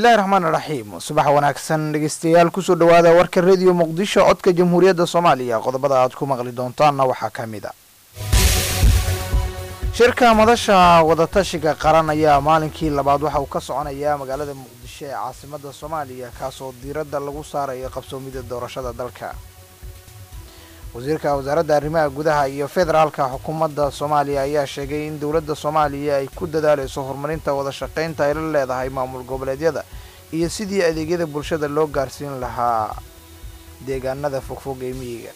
bismillahi raxmaani raxiim subax wanaagsan dhegeystayaal kusoo dhawaada warka rediyo muqdisho codka jamhuuriyadda soomaaliya qodobada aad ku maqli doontaanna waxaa ka mid a shirka madasha wadatashiga qaran ayaa maalinkii labaad waxa uu ka soconayaa magaalada muqdisho ee caasimada soomaaliya kaasoo diiradda lagu saarayo qabsoomida doorashada dalka wasiirka wasaaradda arrimaha gudaha iyo federaalka xukuumadda soomaaliya ayaa sheegay in dowladda soomaaliya ay ku dadaaleyso horumarinta wada shaqaynta ay la leedahay maamul goboleedyada iyo sidii adeegyada bulshada loo gaarsiin lahaa deegaanada fogfog ee miyiga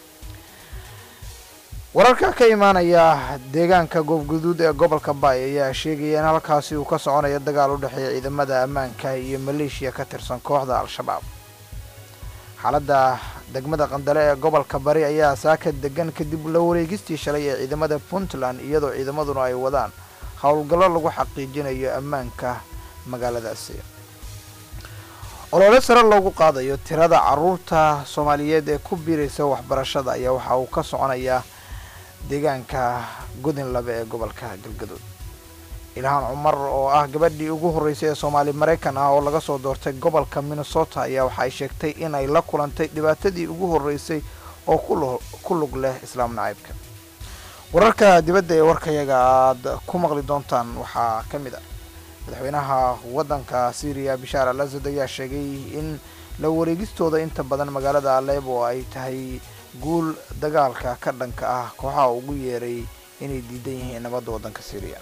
wararka ka imaanaya deegaanka goobguduud ee gobolka baay ayaa sheegaya in halkaasi uu ka soconayo dagaal u dhexeeya ciidamada ammaanka iyo maleeshiya ka tirsan kooxda al-shabaab xaaladda degmada qandale ee gobolka bari ayaa saaka degan kadib la wareegistii shalay ee ciidamada puntland iyadoo ciidamaduna ay wadaan howlgallo lagu xaqiijinayo ammaanka magaaladaasi olole sare loogu qaadayo tirada caruurta soomaaliyeed ee ku biiraysa waxbarashada ayaa waxa uu ka soconayaa deegaanka godin labe ee gobolka galgaduud ilhaan cumar oo ah gabadhii ugu horreysay ee soomaali maraykan ah oo laga soo doortay gobolka minnesota ayaa waxay sheegtay inay la kulantay dhibaatadii ugu horreysay oo ku lug leh islaam nacaybka wararka dibadda ee warkayaga aad ku maqli doontaan waxaa ka mid ah madaxweynaha waddanka syriya bishaar al asad ayaa sheegay in la wareegistooda inta badan magaalada aleebo ay tahay guul dagaalka ka dhanka ah kooxaha ugu yeeray inay diidan yihiin nabadda waddanka syriya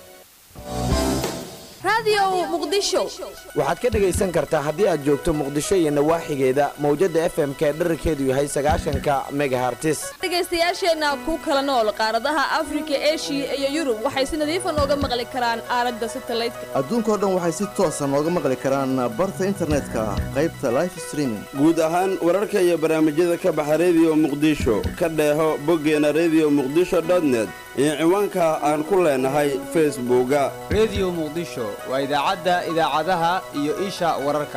waxaad ka dhegaysan kartaa haddii aad joogto muqdisho iyo nawaaxigeeda mawjadda f m ka dherarkeedu yahay sagaashanka megahartis dhegaystayaasheenna ku kala nool qaaradaha afrika eshiya iyo yurub waxay si nadiifa nooga maqli karaan aalada satalaydka adduunkao dhan waxay si toosa nooga maqli karaan barta internetka qaybta life streaming guud ahaan wararka iyo barnaamijyada ka baxa rediyo muqdisho ka dheeho boggeena rediyo muqdisho dotnet iyo ciwaanka aan ku leenahay facebooka rediyo muqdisho waa idaacadda idaacadaha iyo isha wararka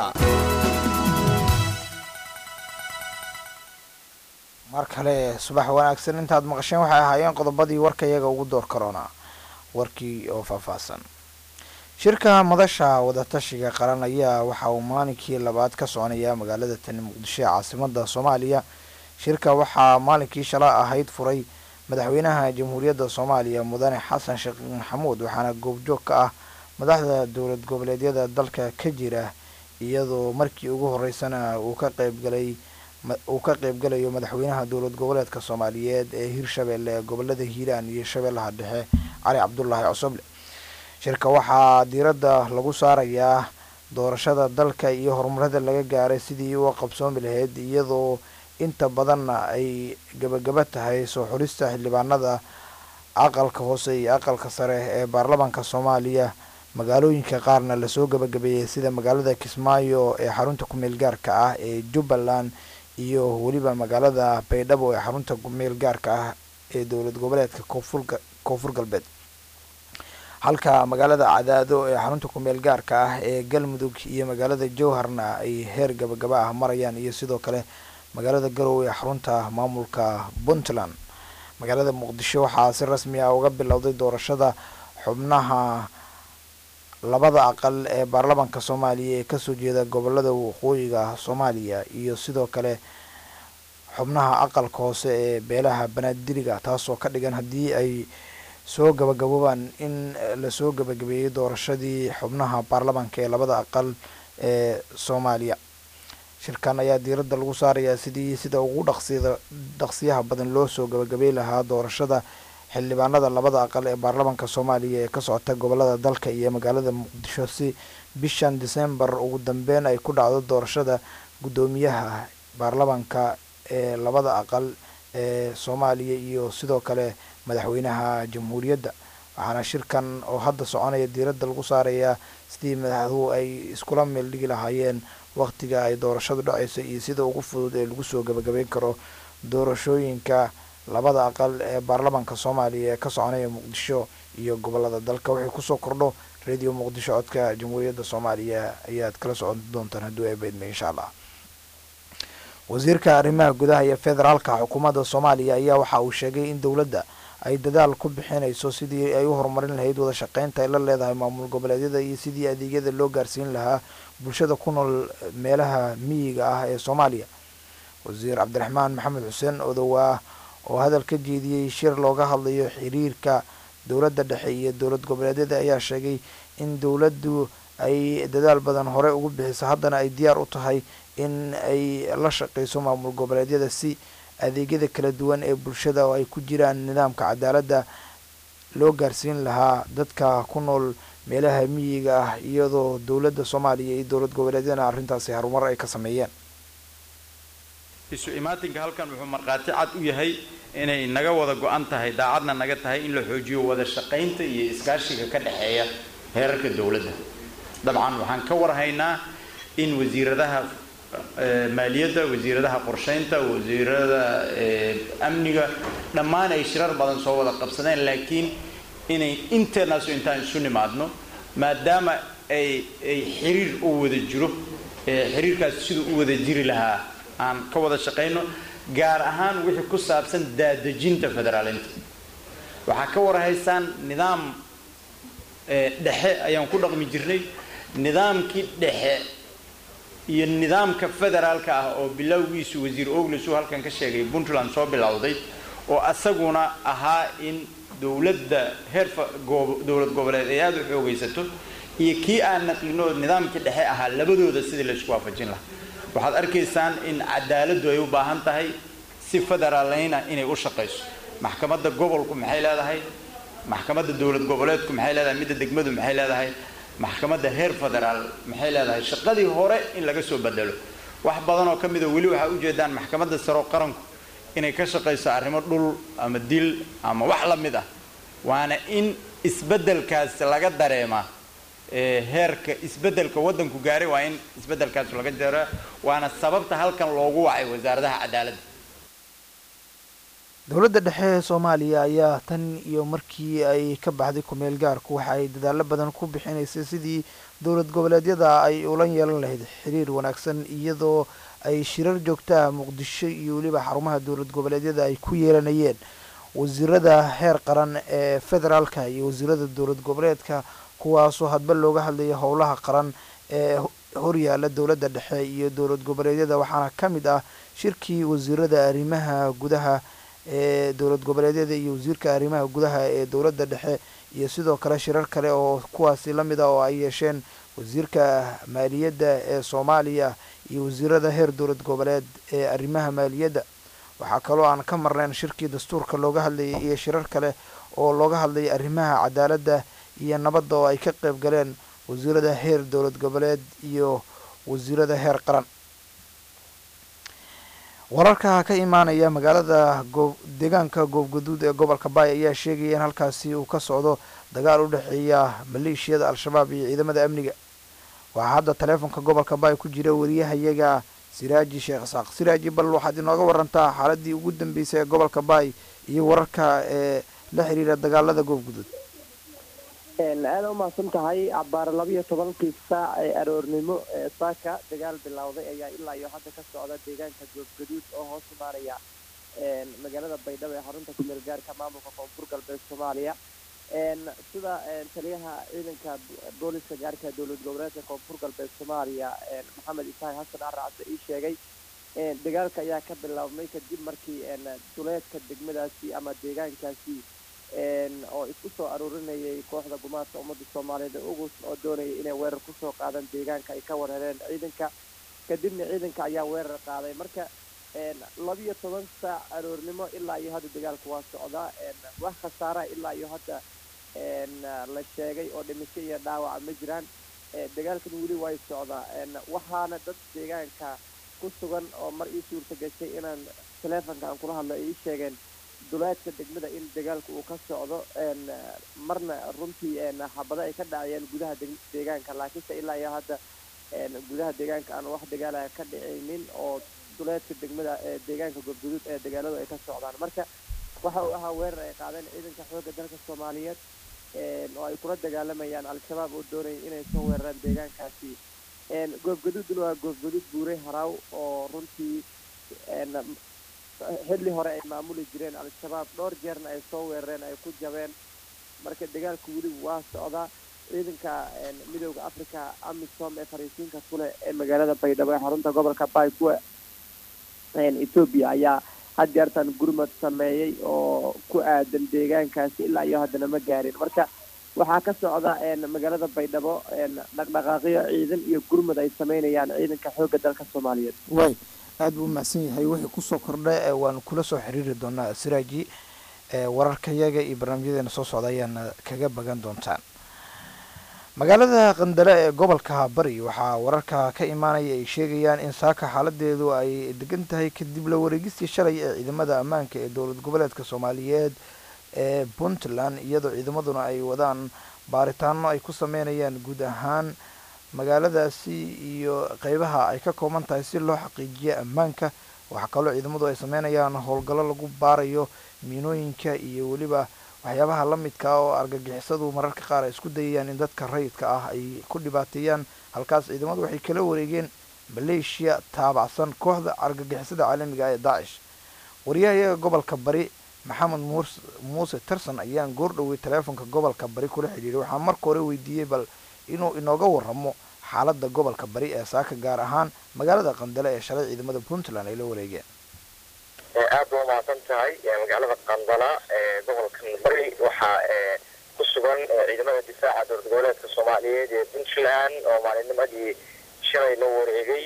mar kale subax wanaagsan intaad maqasheen waxay ahaayeen qodobadii warkayaga ugu door karoona warkii oo faahfaahsan shirka madasha wadatashiga qaran ayaa waxa uu maalinkii labaad ka soconayaa magaalada tani muqdisho ee caasimada soomaaliya shirka waxaa maalinkii shala ahayd furay madaxweynaha jamhuuriyadda soomaaliya mudane xasan sheekh maxamuud waxaana goobjoog ka ah madaxda dowlad goboleedyada dalka ka jira iyadoo markii ugu horeysana uu ka qeybgalay uu ka qeybgalayo madaxweynaha dowlad goboleedka soomaaliyeed ee hirshabeelle ee gobolada hiiraan iyo shabeellaha dhexe cali cabdulaahi cosoble shirka waxaa diiradda lagu saarayaa doorashada dalka iyo horumarada laga gaaray sidii uga qabsoomi lahayd iyadoo inta badanna ay gabagaba tahay soo xulista xildhibaanada aqalka hoose iyo aqalka sare ee baarlamaanka soomaaliya magaalooyinka qaarna lasoo gabagabeeyey sida magaalada kismaayo ee xarunta kumeel gaarka ah ee jubbaland iyo weliba magaalada baydhabo ee xarunta kumeel gaarka ah ee dowlad goboleedka koonfur galbeed halka magaalada cadaado ee xarunta kumeel gaarka ah ee galmudug iyo magaalada jowharna ay heer gabagaba ah marayaan iyo sidoo kale magaalada garowe ee xarunta maamulka puntland magaalada muqdisho waxaa si rasmi ah uga bilowday doorashada xubnaha labada aqal ee baarlamaanka soomaaliya ee kasoo jeeda gobolada waqooyiga soomaaliya iyo sidoo kale xubnaha aqalka hoose ee beelaha banaadiriga taasoo ka dhigan haddii ay soo gabagaboobaan in lasoo gabagabeeyey doorashadii xubnaha baarlamaanka ee labada aqal ee soomaaliya shirkan ayaa diiradda lagu saarayaa sidii sida ugu dhaqsiyada dhaqsiyaha badan loo soo gabagabey lahaa doorashada xildhibaanada labada aqal ee baarlamaanka soomaaliya ee ka socota gobolada dalka iyo magaalada muqdisho si bishan december ugu dambeyn ay ku dhacdo doorashada guddoomiyaha baarlamaanka ee labada aqal ee soomaaliya iyo sidoo kale madaxweynaha jamhuuriyadda waxaana shirkan oo hadda soconaya diiradda lagu saarayaa sidii madaxduhu ay iskula meel dhigi lahaayeen waqtiga ay doorashadu dhacayso iyo sida ugu fudud ee lagu soo gabagabeyn karo doorashooyinka labada aqal ee baarlamaanka soomaaliya ee ka soconaya muqdisho iyo gobolada dalka wixii kusoo kordho radio muqdisho codka jamhuuriyadda soomaaliya ayaad kala socon doontaan hadduu ay baydme insha allah wasiirka arrimaha gudaha iyo federaalka xukuumadda soomaaliya ayaa waxa uu sheegay in dowladda ay dadaal ku bixinayso sidii ay u horumarin lahayd wada shaqeynta ay la leedahay maamul goboleedyada iyo sidii adeegyada loo gaarsiin lahaa bulshada ku nool meelaha miyiga ah ee soomaaliya wasiir cabdiraxmaan maxamed xuseen odowaa oo hadal ka jeediyey shir looga hadlayo xiriirka dowladda dhexe iyo dowlad goboleedyada ayaa sheegay in dowladdu ay dadaal badan hore ugu bixiso haddana ay diyaar u tahay in ay la shaqeyso maamul goboleedyada si adeegyada kala duwan ee bulshada oo ay ku jiraan nidaamka cadaaladda loo gaarsiin lahaa dadka ku nool meelaha miyiga ah iyadoo dowladda soomaaliya iyo dowlad goboleedyadana arrintaasi harumar ay ka sameeyeen isu imaatinka halkan wuxuu markhaati cad u yahay inay naga wada go-an tahay daacadna naga tahay in la xoojiyo wada shaqaynta iyo iskaashiga ka dhexeeya heerarka dowladda dabcan waxaan ka warhaynaa in wasiiradaha maaliyadda wasiiradaha qorsheynta wasiirada amniga dhammaan ay shirar badan soo wada qabsadeen laakiin inay inteenaasu intaan isu nimaadno maadaama ay ay xiriir u wada jiro xiriirkaas siduu u wada jiri lahaa aan ka wada shaqayno gaar ahaan wixii ku saabsan daadejinta federaalinta waxaa ka warhaysaan nidaam dhexe ayaan ku dhaqmi jirnay nidaamkii dhexe iyo nidaamka federaalka ah oo bilowgiisu wasiir oglis uu halkan ka sheegay puntland soo bilowday oo asaguna ahaa in dowladda heer dowlad goboleed ay aada u xoogaysato iyo kii aan naqlino nidaamkii dhexe ahaa labadooda sidii laysku waafajin lahaa waxaad arkaysaan in cadaaladdu ay u baahan tahay si federaaleyna inay u shaqayso maxkamadda gobolku maxay leedahay maxkamadda dowlad goboleedku maxay leedahay midda degmadu maxay leedahay maxkamadda heer federaal maxay leedahay shaqadii hore in laga soo bedelo wax badan oo ka mida weli waxaa ujeedaan maxkamadda saro qaranku inay ka shaqayso arrimo dhul ama dil ama wax la mid ah waana in isbeddelkaas laga dareemaa heerka isbeddelka waddanku gaaray waa in isbeddelkaas laga dareema waana sababta halkan loogu wacay wasaaradaha cadaaladda dowladda dhexe ee soomaaliya ayaa tan iyo markii ay ka baxday kumeel gaarku waxa ay dadaalo badan ku bixinaysay sidii dowlad goboleedyada ay ula yeelan lahayd xiriir wanaagsan iyadoo ay shirar joogtaha muqdisho iyo weliba xarumaha dowlad goboleedyada ay ku yeelanayeen wasiirada heer qaran ee federaalka iyo wasiirada dowlad goboleedka kuwaasoo hadba looga hadlaya howlaha qaran ee horyaala dowladda dhexe iyo dowlad goboleedyada waxaana ka mid ah shirkii wasiirada arrimaha gudaha ee dowlad goboleedyada iyo wasiirka arrimaha gudaha ee dowladda dhexe iyo sidoo kale shirar kale oo kuwaasi la mid ah oo ay yeesheen wasiirka maaliyadda ee soomaaliya iyo wasiirada heer dowlad goboleed ee arrimaha maaliyadda waxaa kaloo aan ka marnayn shirkii dastuurka looga hadlayay iyo shirar kale oo looga hadlayay arrimaha cadaaladda iyo nabadda oo ay ka qayb galeen wasiirada heer dowlad goboleed iyo wasiirada heer qaran wararka ka imaanaya magaalada goob deegaanka goobgaduud ee gobolka baay ayaa sheegaya in halkaasi uu ka socdo dagaal u dhexeeya maleeshiyada al-shabaab iyo ciidamada amniga waxaa hadda taleefonka gobolka baay ku jira wariyahayaga siraaji sheekh isaaq siraaji bal waxaad inooga warantaa xaaladii ugu dambeysay ee gobolka baay iyo wararka ee la xiriira dagaalada goobguduud aada umahadsan tahay cabaar labiyo tobankii saac ee aroornimo ee saaka dagaal bilowday ayaa ilaa iyo hadda ka socda deegaanka goobgaduud oo hoos imaanaya magaalada baydhabo ee xarunta kumeel gaarka maamulka koonfur galbeed soomaaliya sida taliyaha ciidanka booliska gaarka dowlad goboleedka koonfur galbeed soomaaliya maxamed isaaq xasan aracse ii sheegay dagaalka ayaa ka bilaabmay kadib markii duleedka degmadaasi ama deegaankaasi oo isku soo aruurinayay kooxda gumaadka ummadda soomaaliyeed ee ugus oo doonayay inay weerar kusoo qaadaan deegaanka ay ka weerareen ciidanka kadibna ciidanka ayaa weerar qaaday marka labiyo toban saac aroornimo ilaa iyo hadda dagaalka waa socdaa wax khasaaraha ilaa iyo hadda la sheegay oo dhimisho iyo dhaawaca ma jiraan dagaalkan weli way socdaa waxaana dad deegaanka ku sugan oo mar ii suurta gashay inaan taleefonka aan kula hadlo ay ii sheegeen duleedka degmada in dagaalka uu ka socdo marna runtii xabado ay ka dhacayeen gudaha deegaanka laakiinse ilaa iyo hadda gudaha deegaanka aan wax dagaala ka dhicaynin oo duleedka degmada deegaanka goobguduud ee dagaaladu ay ka socdaan marka waxa uu ahaa weerar ay qaadeen ciidanka xoogga dalka soomaaliyeed oo ay kula dagaalamayaan al-shabaab oo doonaya inay soo weeraraan deegaankaasi goobgaduudna waa goobgaduud buuray haraaw oo runtii xilli hore ay maamuli jireen al-shabaab dhowr jeerna ay soo weerareen ay ku jabeen marka dagaalku weli waa socdaa ciidanka midooda africa amisom ee fariisiinka kule ee magaalada baydhabo ee xarunta gobolka baykue etoobiya ayaa had jeertan gurmad sameeyey oo ku aadan deegaankaasi ilaa iyo haddana ma gaarin marka waxaa ka socda magaalada baydhabo dhaqdhaqaaqyo ciidan iyo gurmud ay sameynayaan ciidanka xoogga dalka soomaaliyeed way aada buu mahadsan yahay wixii kusoo kordha waanu kula soo xiriiri doonaa siraaji wararkayaga iyo barnaamijyadeena soo socda ayaana kaga bagan doontaan magaalada qandale ee gobolka bari waxaa wararka ka imaanaya ay sheegayaan in saaka xaaladeedu ay degan tahay kadib la wareegistii shalay ee ciidamada ammaanka ee dowlad goboleedka soomaaliyeed ee puntland iyadoo ciidamaduna ay wadaan baaritaano ay ku sameynayaan guud ahaan magaaladaasi iyo qeybaha ay ka kooban tahay si loo xaqiijiyo ammaanka waxaa kaloo ciidamadu ay sameynayaan howlgallo lagu baarayo miinooyinka iyo weliba waxyaabaha la midka ah oo argagixisadu mararka qaar ay isku dayayaan in dadka rayidka ah ay ku dhibaateeyaan halkaas ciidamadu waxay kala wareegeen maleeshiya taabacsan kooxda argagixisada caalamiga ah ee daacish wariyahayaga gobolka bari maxamed muuse tarson ayaan goordhowey taleefonka gobolka bari kula xidhiiray waxaa marka hore weydiiyey bal inuu inooga waramo xaalada gobolka bari ee saaka gaar ahaan magaalada qandale ee shalay ciidamada puntland ay la wareegeen aad ba umahadsan tahay magaalada qandala ee gobolkan bari waxaa ku sugan ciidamada difaaca dowlad goboleedka soomaaliyeed ee puntland oo maalinnimadii shalay la wareegay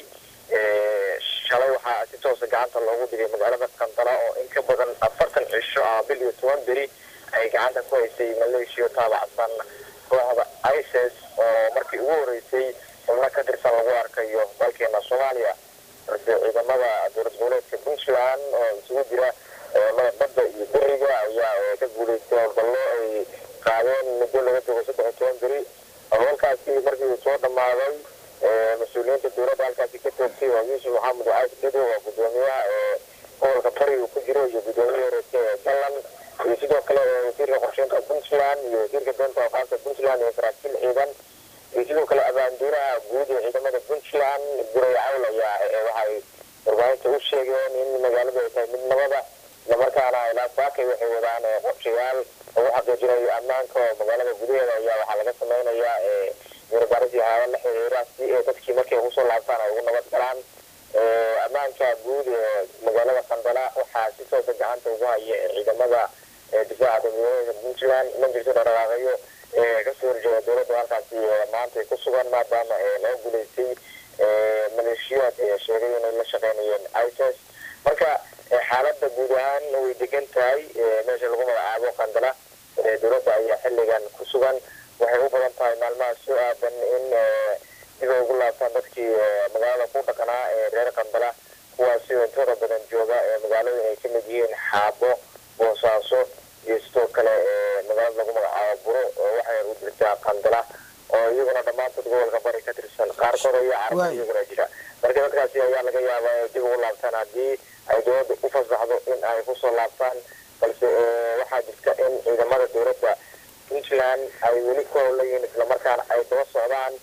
shalay waxaa si toosa gacanta loogu dhigay magaalada qandala oo in ka badan afartan cisho ama bil iyo toban beri ay gacanta ku haysay maleeshiya taabacsan kooxda isis oo markii ugu horeysay xubno ka tirsan lagu arkayo dalkeena soomaaliya balse ciidamada dowlad goboleedka puntland oo isugu jira ciidamada badda iyo beriga ayaa ka guuleystay howlgallo ay qaadeen muddo laga joogo saddex iyo toban beri howlkaasi markii uu soo dhammaaday mas-uuliyiinta dowladda halkaasi ka toogtay waa yuusuf maxamed caas gedo waa gudoomiyaha ee gobolka bari uu ku jiro iyo gudoomiye horeese ee galland iyo sidoo kale wasiirka qorsheynta puntland iyo wasiirka doonta awqaafta puntland iyo saraakiil ciidan iyo sidoo kale abaanduuraha guud ee ciidamada puntland guray cawl ayaa waxay warbaahinta u sheegeen in magaaladu ay tahay mid nabada islamarkaana ilaa saakay waxay wadaan qorshayaal lagu xaqiijinayo ammaanka oo magaalada gudaheeda ayaa waxaa laga sameynayaa warbaaris yahaaba la xiriira si ee dadkii markay kusoo laabtaan ay ugu nabad galaan ammaanka guud ee magaalada qandala waxaa si toosa gacanta ugu haya ciidamada difaaca dowladgoboleedka puntland ma jirto dhaqdhaqaaqayo kasoo horjeeda dowladda halkaasi maanta ku sugan maadaama laga guuleystay maleeshiyaad sheegay inay la shaqeynayeen isis marka xaalada guud ahaan way degan tahay meesha lagu magacaabo qandala dowladda ayaa xilligan ku sugan waxay u badan tahay maalmaha soo aadan in dib ay ugu laabtaan dadkii magaalada ku dhaqanaa ee reer qandala kuwaasi oo intooda badan jooga ee magaalada ay kamid yihiin xaabo boosaaso iyo sidoo kale magaalada lagu magacaabo buro oo waxay u jirtaa qandala oo iyaguna dhammaantood gobolka bari ka tirsan qaarkood ayaa carabta iyaguna jira marka dadkaasi ayaa laga yaabaa inay dib ugu laabtaan haddii ay dowladda u fasaxdo in ay kusoo laabtaan balse waxaa jirta in ciidamada dowladda puntland ay weli ku howlayihiin islamarkaana ay daba socdaan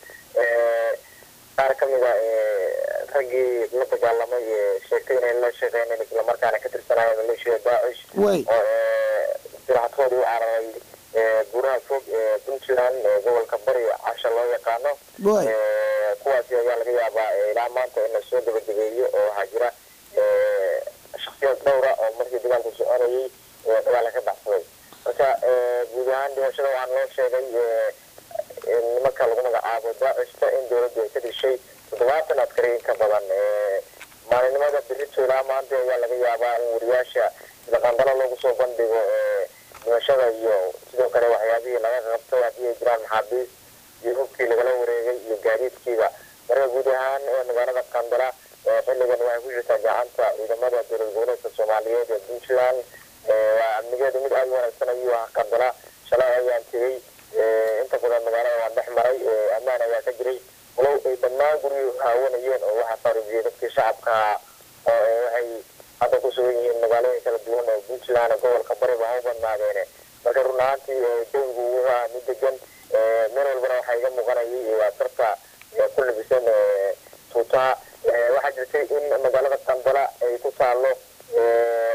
qaar ka mid a raggii la dagaalamay ee sheegtay inay la shaqeyneen islamarkaana ka tirsanaayo maleeshiyada daacish oo siraxadkooda u cararay buraha fog ee puntland ee gobolka bari casha loo yaqaano kuwaasi ayaa laga yaabaa ilaa maanta in lasoo gabagabeeyo oo waxaa jira shaksiyad dhowra oo markii dagaalku soconayay dagaala ka baxsaday marka guud ahaan dhimashada waxaa loo sheegay nimanka lagu magacaabo daacista in dowladdu ay ka dishay toddobaatan askari in ka badan maalinimada birito ilaa maanta ayaa laga yaabaa in wariyaasha sida qandalo loogu soo bandhigo dhimashada iyo sidoo kale waxyaabihii laga qabtay haddii ay jiraan maxaabiis iyo hubkii lagala wareegay iyo gaadiidkiiba marka guud ahaan magaalada qandala xilligan waxay ku jirtaa gacanta ciidamada dowlad goboleedka soomaaliyeed ee puntland waa amnigeedu mid aada u wanaagsan ayuu ah qandala shalay ayaan tegey inta badan magaalada waan dhex maray ammaan ayaa ka jiray walow ay dhammaan guryuhu haawanayeen oo waxaa faaruujiyay dadkii shacabka oo waxay hadda ku sugan yihiin magaalooyin kala duwan oo puntland gobolka bariba ha u badnaadeene marka run ahaantii jawigu wuxuu ahaa mid degan meel walbana waxaa iga muuqanayay asarta ku labisan tuutaha waxaa jirtay in magaalada qandala ay ku taalo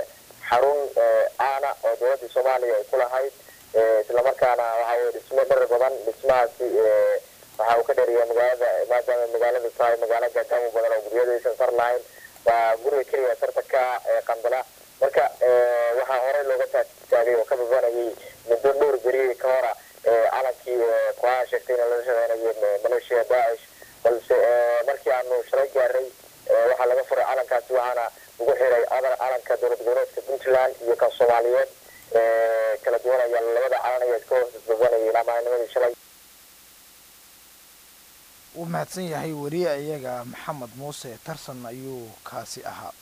xarun aana oo dowladda soomaaliya ay ku lahayd islamarkaana waxa weye dhismo dhar badan dhismahaasi waxa uu ka dheeriya magaalada maadaama magaaladu tahay magaalo gaagaamo badan oo guryadaysan sar lahayn waa guriga keliya sartanka qandala marka waxaa horey looga taagtaagay oo ka babanayay muddo dhowr beri ka hora calankii kuhaa sheegtay in lala shaqeynayay maleeshiya daacish balse markii aanu shalay gaaray waxaa laga furay calankaasi waxaana ugu xiray calanka dowlad goboleedka puntland iyo kan soomaaliyeed kala duwanaya labada calan ayaa iska hoos babanayay ilaa maalinimadii shalay wuu mahadsan yahay weriye iyaga maxamed muuse tarsan ayuu kaasi ahaa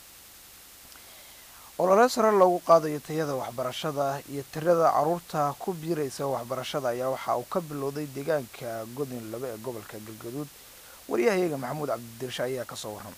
olole sare loogu qaadayo tayada waxbarashada iyo tirada caruurta ku biiraysa waxbarashada ayaa waxa uu ka bilowday deegaanka godin laba ee gobolka galgaduud wariyaha iyaga maxamuud cabdidirshe ayaa kasoo waran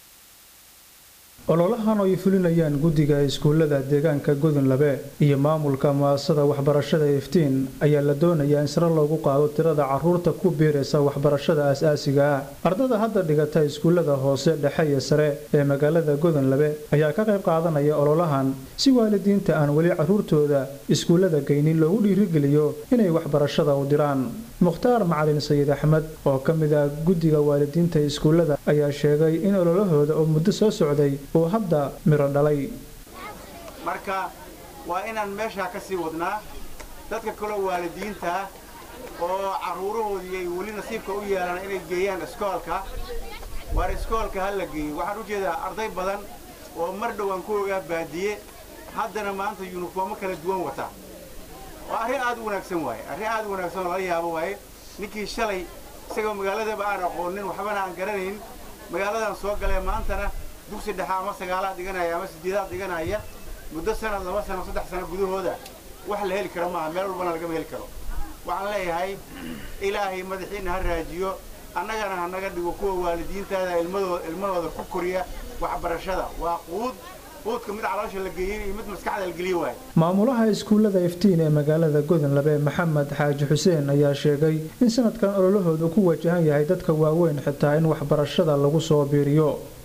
ololahan oo ay fulinayaan guddiga iskuullada deegaanka godonlabe iyo maamulka mu'asasada waxbarashada iftiin ayaa la doonayaa in sare loogu qaado tirada caruurta ku biiraysa waxbarashada aas-aasiga ah ardada hadda dhigata iskuullada hoose dhexe iyo sare ee magaalada godonlabe ayaa ka qayb qaadanaya ololahan si waalidiinta aan weli caruurtooda iskuullada geynin loogu dhiirigeliyo inay waxbarashada u diraan mukhtaar macalin sayid axmed oo ka mid ah guddiga waalidiinta iskuullada ayaa sheegay in ololahooda oo muddo soo socday uu hadda miro dhalay marka waa inaan meeshaa ka sii wadnaa dadka kaloo waalidiinta ah oo carruurahoodii ay weli nasiibka u yeelaan inay geeyaan iskoolka waar iskoolka ha la geeyo waxaan u jeedaa arday badan oo mar dhowaan ku ogaa baadiye haddana maanta yuniformo kala duwan wata waa arrin aad u wanaagsan waaye arrin aad u wanaagsan oo lala yaabo waaye ninkii shalay isagoo magaaladaba aan aqoonin waxbana aan garanayn magaaladan soo galee maantana dugsi dhexe ama sagaalaad dhiganaya ama sideedaad dhiganaya muddo sanad laba sano saddex sano gudahooda wax la heli karo maaha meel walbana lagama heli karo waxaan leeyahay ilaahay madaxiina ha raajiyo annagana ha naga dhigo kuwa waalidiintaada ilmadooda ilmahooda ku koriya waxbarashada waa quud quudka mid caloosha la geeyey iyo mid maskaxda la geliye waaye maamulaha iskuullada iftiin ee magaalada godonlabe maxamed xaaji xuseen ayaa sheegay in sanadkan ololahoodu ku wajahan yahay dadka waaweyn xitaa in waxbarashada lagu soo biiriyo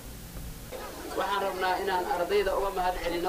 waxaan rabnaa inaan ardayda uga mahad celino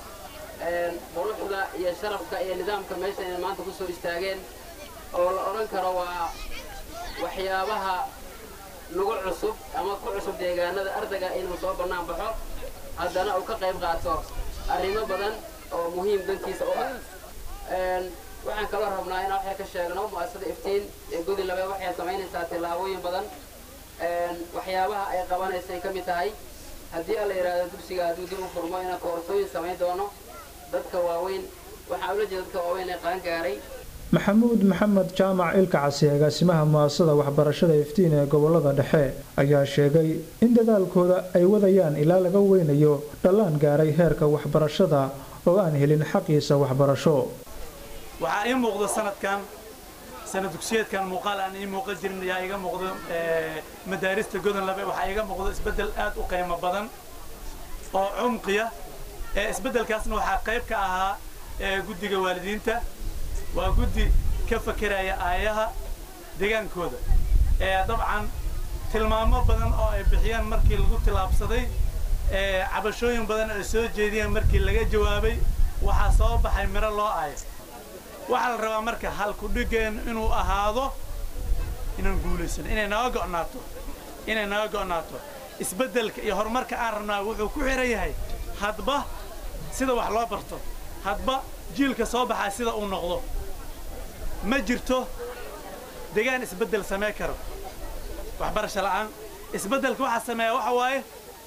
quruxda iyo sharafka iyo nidaamka meesha inay maanta ku soo istaageen oo la odhan karo waa waxyaabaha nagu cusub ama ku cusub deegaanada ardayga inuu soo bannaan baxo haddana uu ka qayb qaato arrimo badan oo muhiim dankiisa u ah waxaan kaloo rabnaa inaan waxay ka sheegno mu'asasada iftiin ee godilabe waxay samaynaysaa tillaabooyin badan waxyaabaha ay qabanaysay ka mid tahay haddii alla yidhaahdo dugsiga hadduu dib u furmo inaan koorsooyin samayn doono dadka waaweyn waxaa ula jeeda dadka waaweyn ee qaan gaaray maxamuud maxamed jaamac ilka casi agaasimaha mu'asasada waxbarashada iftiin ee gobolada dhexe ayaa sheegay in dadaalkooda ay wadayaan ilaa laga weynayo dhallaan gaaray heerka waxbarashada oo aan helin xaqiisa waxbarasho waxaa ii muuqda sanadkan sana dugsiyeedkan muuqaal aan ii muuqan jirin ayaa iga muuqdo madaarista godonlabe waxaa iga muuqdo isbeddel aad u qiimo badan oo cumqiya isbeddelkaasna waxaa qayb ka ahaa guddiga waalidiinta waa guddi ka fakeraya aayaha degaankooda dabcan tilmaamo badan oo ay bixiyeen markii lagu tilaabsaday cabashooyin badan ay soo jeediyeen markii laga jawaabay waxaa soo baxay miro loo aayo waxaa la rabaa marka halkudhigeen inuu ahaado inaan guulaysano inay naga go'naato inay naga go'naato isbeddelka iyo horumarka aan rabnaa wuxuu ku xihan yahay hadba sida wax loo barto hadba jiilka soo baxaa sida uu noqdo ma jirto degaan isbeddel samee karo waxbarasho la'aan isbeddelka waxaa sameeya waxa waaye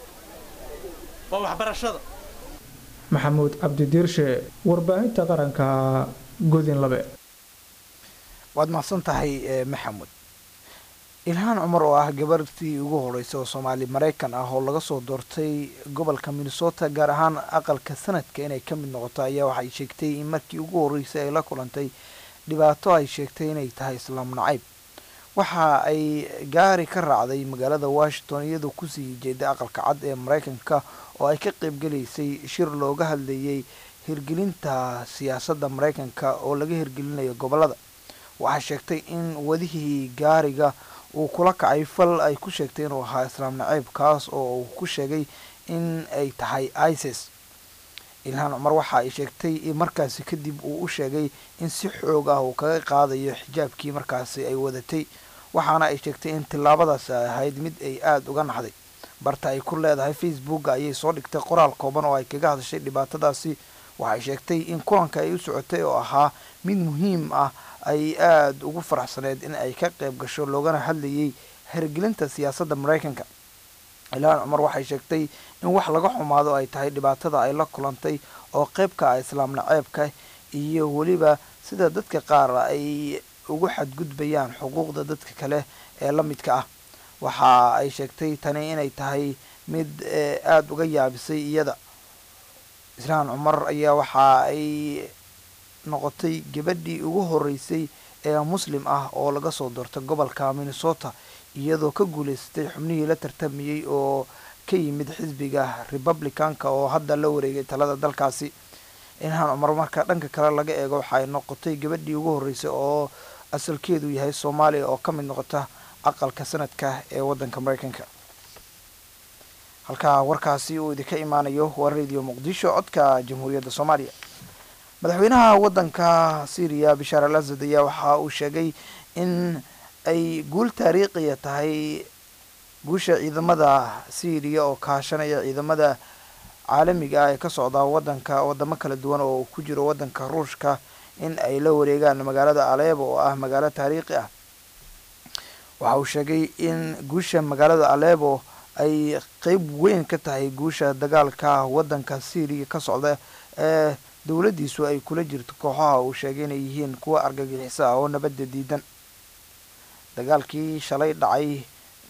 waa waxbarashada maxamuud cabdidiirshe warbaahinta qaranka godin labe waad mahadsan tahay maxamuud ilhaan cumar oo ah gabartii ugu horeysa oo soomaali maraykan ah oo laga soo doortay gobolka minnesota gaar ahaan aqalka sanadka inay ka mid noqoto ayaa waxay sheegtay in markii ugu horeysay ay la kulantay dhibaato ay sheegtay inay tahay islaam nacayb waxa ay gaari ka raacday magaalada washington iyadoo kusii jeeday aqalka cad ee maraykanka oo ay ka qaybgalaysay shir looga hadlayay hirgelinta siyaasadda maraykanka oo laga hirgelinayo gobolada waxaa sheegtay in wadihii gaariga uu kula kacay fal ay ku sheegtay inuu ahaa islaam naciib kaas oo uu ku sheegay in ay tahay isis ilhaan cumar waxa ay sheegtay in markaasi kadib uu u sheegay in si xoog ah uu kaga qaadayo xijaabkii markaasi ay wadatay waxaana ay sheegtay in tillaabadaasi ay ahayd mid ay aada uga naxday barta ay ku leedahay facebooka ayay soo dhigtay qoraal kooban oo ay kaga hadashay dhibaatadaasi waxay sheegtay in kulanka ay u socotay oo ahaa mid muhiim ah ay aada ugu faraxsaneyd in ay ka qayb gasho loogana hadlayay hergelinta siyaasadda maraykanka ilhaan cumar waxay sheegtay in wax laga xumaado ay tahay dhibaatada ay la kulantay oo qeybka ah islaam naceebka iyo weliba sida dadka qaar ay ugu xadgudbayaan xuquuqda dadka kale ee la midka ah waxa ay sheegtay tani inay tahay mid aada uga yaabisay iyada islaan cumar ayaa waxa ay noqotay gabadhii ugu horeysay ee muslim ah oo laga soo doortay gobolka minnesota iyadoo ka guuleysatay xubnihii la tartamayey oo ka yimid xisbiga republicanka oo hadda la wareegay talada dalkaasi ilhaan cumar marka dhanka kale laga eego waxaay noqotay gabadhii ugu horeysay oo asalkeedu yahay soomaaliya oo ka mid noqota aqalka sanadka ee waddanka maraykanka halkaa warkaasi uu idinka imaanayo waa radio muqdisho codka jamhuuriyadda soomaaliya madaxweynaha waddanka syriya bishaar al asad ayaa waxa uu sheegay in ay guul taariikhiya tahay guusha ciidamada syriya oo kaashanaya ciidamada caalamiga ah ee ka socda wadanka wadamo kala duwan oo ku jiro wadanka ruushka in ay la wareegaan magaalada aleebo oo ah magaalo taariikhi ah waxa uu sheegay in guusha magaalada aleebo ay qeyb weyn ka tahay guusha dagaalka wadanka syriya ka socda ee dowladdiisu ay kula jirto kooxaha uu sheegay inay yihiin kuwa argagixiso ah oo nabadda diidan dagaalkii shalay dhacay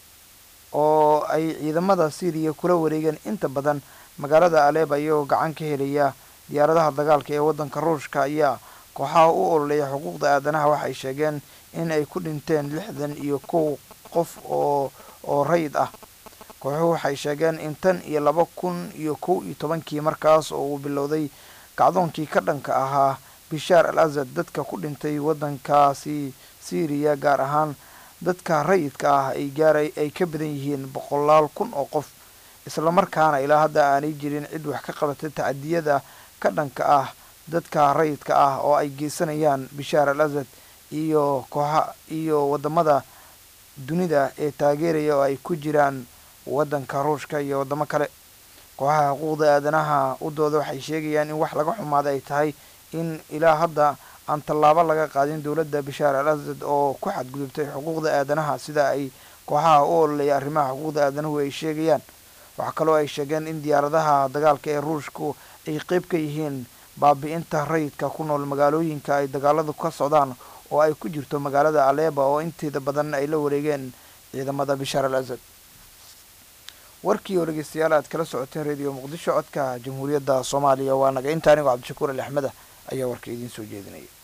oo ay ciidamada syriya kula wareegeen inta badan magaalada aleeb ayagoo gacan ka helaya diyaaradaha dagaalka ee waddanka ruushka ayaa kooxaha u ololeeya xuquuqda aadanaha waxay sheegeen in ay ku dhinteen lixdan iyo kow qof oo oo rayid ah kooxuhu waxay sheegeen in tan iyo laba kun iyo kow iyo tobankii markaas oo uu bilowday kacdoonkii ka dhanka ahaa bishaar al asad dadka ku dhintay waddankaasi syriya gaar ahaan dadka rayidka ah ay gaaray ay ka badan yihiin boqolaal kun oo qof islamarkaana ilaa hadda aanay jirin cid wax ka qabatay tacadiyada ka dhanka ah dadka rayidka ah oo ay geysanayaan bishaar al asad iyo kooxa iyo wadamada dunida ee taageeraya oo ay ku jiraan waddanka ruushka iyo waddamo kale kooxaha xuquuqda aadanaha u dooda waxay sheegayaan in wax laga xumaada ay tahay in ilaa hadda aan tallaabo laga qaadin dowladda bishaar al asad oo ku xadgudubtay xuquuqda aadanaha sida ay kooxaha u ololeeya arrimaha xuquuqda aadanuhu ay sheegayaan waxaa kaloo ay sheegeen in diyaaradaha dagaalka ee ruushku ay qeyb ka yihiin baabi-inta rayidka ku nool magaalooyinka ay dagaaladu ka socdaan oo ay ku jirto magaalada aleeba oo inteeda badan ay la wareegeen ciidamada bishaar al asad warkii oo dhegeystayaal aad kala socoteen radio muqdisho codka jamhuuriyadda soomaaliya waa naga inta anigoo cabdishakuur ali axmeda ayaa warka idiin soo jeedinaya